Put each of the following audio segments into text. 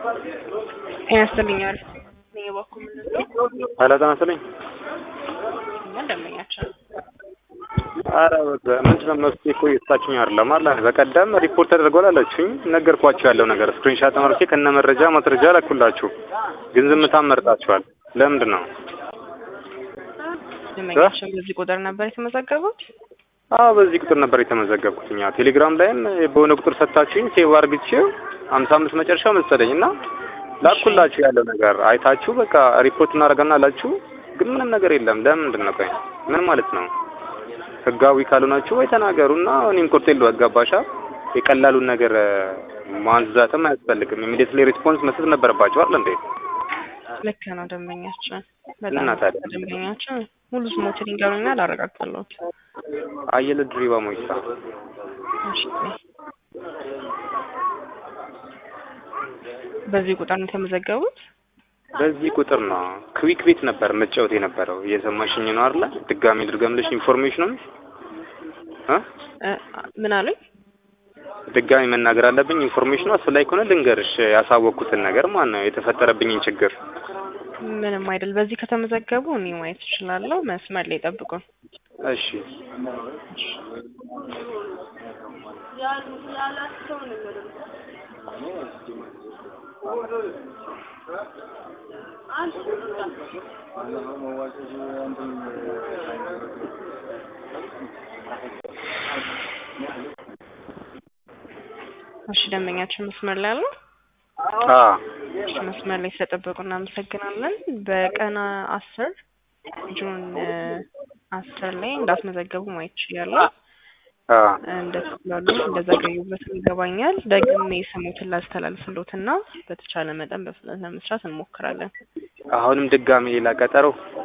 ያስልኛል እኔ በኩል ምንድን ነው ኃይለ ጤና ይስጥልኝ። እኛ ደንበኛችን ነው። ኧረ ምንድን ነው መፍትሄ እኮ እየሰጣችሁኝ አይደለም አለ በቀደም ሪፖርት ተደርጓል አላችሁኝ። ነገርኳችሁ ያለው ነገር ስክሪንሻት ተመርቼ ከነ መረጃ ማስረጃ ላኩላችሁ፣ ግን ዝምታን መርጣችኋል። ለምንድን ነው? ደንበኛችን በዚህ ቁጥር ነበር የተመዘገቡት። አዎ በዚህ ቁጥር ነበር የተመዘገብኩት። እኛ ቴሌግራም ላይም በሆነ ቁጥር ሰጥታችሁኝ ሴቭ አድርግቼው ሀምሳ አምስት መጨረሻው መሰለኝ እና ላኩላችሁ ያለው ነገር አይታችሁ በቃ ሪፖርት እናደርጋለን አላችሁ፣ ግን ምንም ነገር የለም። ለምንድን ነው? ቆይ ምን ማለት ነው? ህጋዊ ካልሆናችሁ ወይ ተናገሩና እኔም ቁርጤ ልወጋባሻ የቀላሉን ነገር ማንዛትም አያስፈልግም። ኢሚዲየትሊ ሪስፖንስ መስጠት ነበረባችሁ አይደል እንዴ? ልክ ነው ደንበኛችን። እና በጣም ታዲያ? ደንበኛችን ሙሉ ስሞትን ይንገሩኛ ላረጋግጥልዎት። አየለ ድሪባ ሞይሳ እሺ። በዚህ ቁጥር ነው የተመዘገቡት። በዚህ ቁጥር ነው ክዊክ ቤት ነበር መጫወት የነበረው። እየሰማሽኝ ነው አይደለ? ድጋሚ ልድገምልሽ ኢንፎርሜሽኑን እ እ ምን አሉኝ? ድጋሚ መናገር አለብኝ ኢንፎርሜሽኑ አስፈላጊ ከሆነ ልንገርሽ ያሳወቅኩትን ነገር ማለት ነው የተፈጠረብኝን ችግር ምንም አይደል። በዚህ ከተመዘገቡ እኔ ማየት እችላለሁ። መስመር ላይ ጠብቁን። እሺ እሺ ደንበኛችን መስመር ላይ አሉ። አ እሺ መስመር ላይ ስለጠበቁ እናመሰግናለን። በቀን አስር ጁን አስር ላይ እንዳስመዘገቡ ማየት ይችላለሁ። አ እንደተላሉ እንደዘገዩበትም ይገባኛል። ደግሜ ስሙትን ላስተላልፍሎትና በተቻለ መጠን በፍጥነት ለመስራት እንሞክራለን። አሁንም ድጋሚ ሌላ ቀጠሮ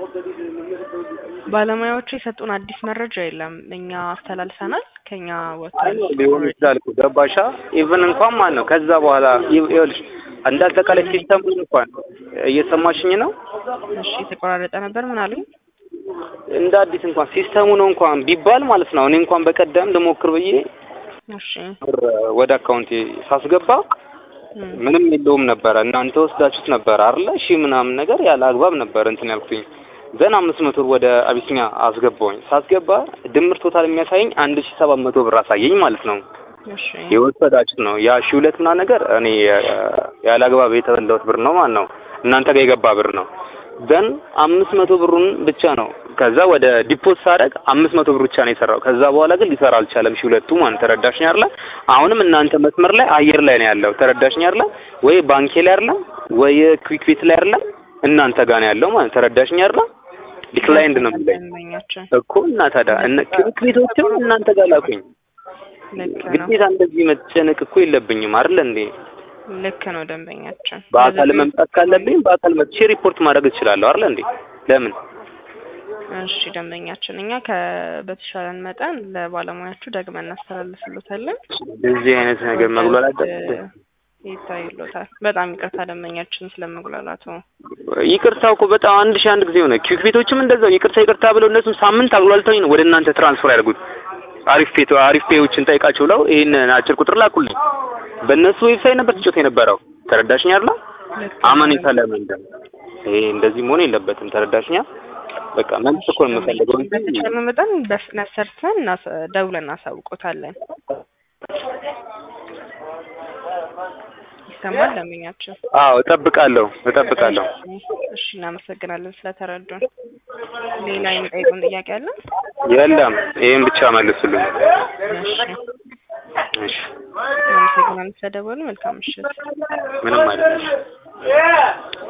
ባለሙያዎቹ የሰጡን አዲስ መረጃ የለም። እኛ አስተላልፈናል። ከኛ ወጥቷል። ሊሆን ይችላል እኮ ገባሻ? ኢቭን እንኳን ማን ነው ከዛ በኋላ ይኸውልሽ እንደ አጠቃላይ ሲስተሙን እንኳን እየሰማሽኝ ነው። እሺ የተቆራረጠ ነበር። ምን አሉኝ? እንደ አዲስ እንኳን ሲስተሙ ነው እንኳን ቢባል ማለት ነው። እኔ እንኳን በቀደም ልሞክር ብዬ እሺ ብር ወደ አካውንቴ ሳስገባ እም፣ ምንም የለውም ነበረ። እናንተ ወስዳችሁት ነበር አይደለ? እሺ ምናምን ነገር ያለ አግባብ ነበር እንትን ያልኩኝ። ዘን አምስት መቶ ብር ወደ አቢሲኒያ አስገባውኝ። ሳስገባ ድምር ቶታል የሚያሳየኝ አንድ ሺ ሰባት መቶ ብር አሳየኝ ማለት ነው። እሺ የወሰዳችሁት ነው ያ ሺ ሁለት ምናምን ነገር እኔ ያለ አግባብ የተበላሁት ብር ነው ማለት ነው። እናንተ ጋር የገባ ብር ነው። ዘን አምስት መቶ ብሩን ብቻ ነው ከዛ ወደ ዲፖት ሳደርግ አምስት መቶ ብር ብቻ ነው የሰራው። ከዛ በኋላ ግን ሊሰራ አልቻለም። ሺ ሁለቱ ማለት ተረዳሽኝ አይደለ? አሁንም እናንተ መስመር ላይ አየር ላይ ነው ያለው። ተረዳሽኝ አይደለ? ወይ ባንኬ ላይ አይደለ? ወይ ክዊክ ቤት ላይ አይደለ? እናንተ ጋር ነው ያለው ማለት ተረዳሽኝ አይደለ? ዲክላይንድ ነው የሚለኝ ደንበኛችን እኮ እና ታዲያ እነ ክዊክ ቤቶችም እናንተ ጋር ላኩኝ። ልክ ነው። ግዴታ እንደዚህ መጨነቅ እኮ የለብኝም አይደለ እንዴ? ልክ ነው ደንበኛችን። በአካል ስለዚህ- መምጣት ካለብኝ በአካል መጥቼ ሪፖርት ማድረግ እችላለሁ አይደለ እንዴ? ለምን እሺ ደንበኛችን፣ እኛ ከ- በተሻለን መጠን ለባለሙያዎቹ ደግመን እናስተላልፍሎታለን። እንደዚህ አይነት ነገር መጉላላት ይታይሎታል። በጣም ይቅርታ ደንበኛችን ስለመጉላላቱ። ይቅርታው እኮ በጣም አንድ ሺህ አንድ ጊዜ ሆነ። ኪክ ቤቶችም እንደዛው ይቅርታ ይቅርታ ብለው እነሱም ሳምንት አጉላልተውኝ ነው ወደ እናንተ ትራንስፈር ያደርጉት። አሪፍ ፔቶ አሪፍ ፔዎችን ጠይቃቸው ብለው ይሄን አጭር ቁጥር ላኩልኝ። በእነሱ ዌብሳይት ነበር ትጮት የነበረው። ተረዳሽኝ አይደል? ልክ ነው። አመኔታ ለምንድን ይሄ እንደዚህ መሆን የለበትም። ተረዳሽኛ? በቃ መልስ እኮ ነው የምፈልገው እንጂ በተቻለ መጠን በፍጥነት ሰርተን እናስ- ደውለን እናሳውቆታለን። ይሰማል ደንበኛችን? አዎ እጠብቃለሁ እጠብቃለሁ። እሺ እናመሰግናለን ስለተረዱን። ሌላ የሚጠይቁን ጥያቄ አለ? የለም ይሄን ብቻ መልሱልኝ። እሺ እሺ እናመሰግናለን ስለደወሉ። መልካም ምሽት። ምንም አይደለም።